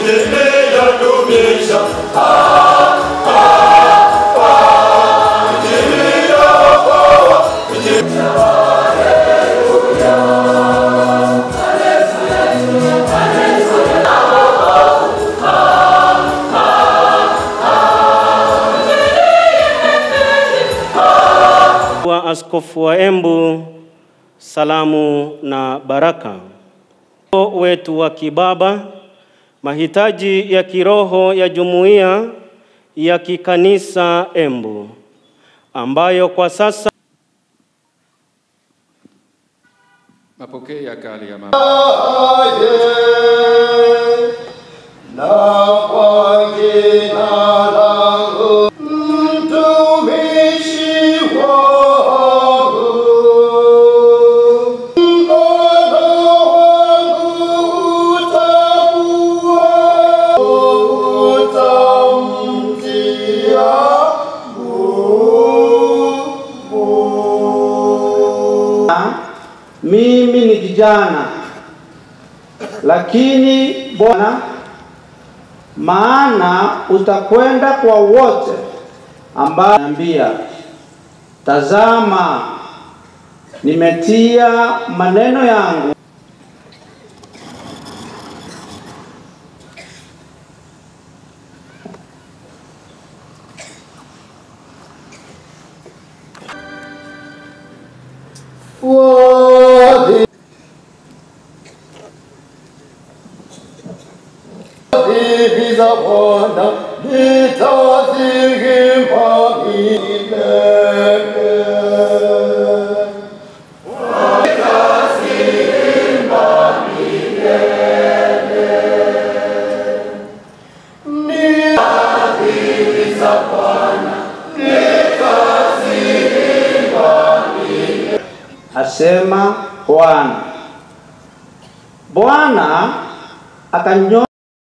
Nimeyadumisha wa Askofu wa Embu, salamu na baraka. wetu wa kibaba, mahitaji ya kiroho ya jumuiya ya kikanisa Embu ambayo kwa sasa Mapokeo ya kale ya mama. na kwa jina langu mtumishi wangu mkono wangu utakuwa utamtia Mimi ni kijana, lakini Bwana, maana utakwenda kwa wote ambao niambia, tazama, nimetia maneno yangu Wadhi- Wadhibi za Bwana nitazihimba milele. asema Bwana. Bwana akanyo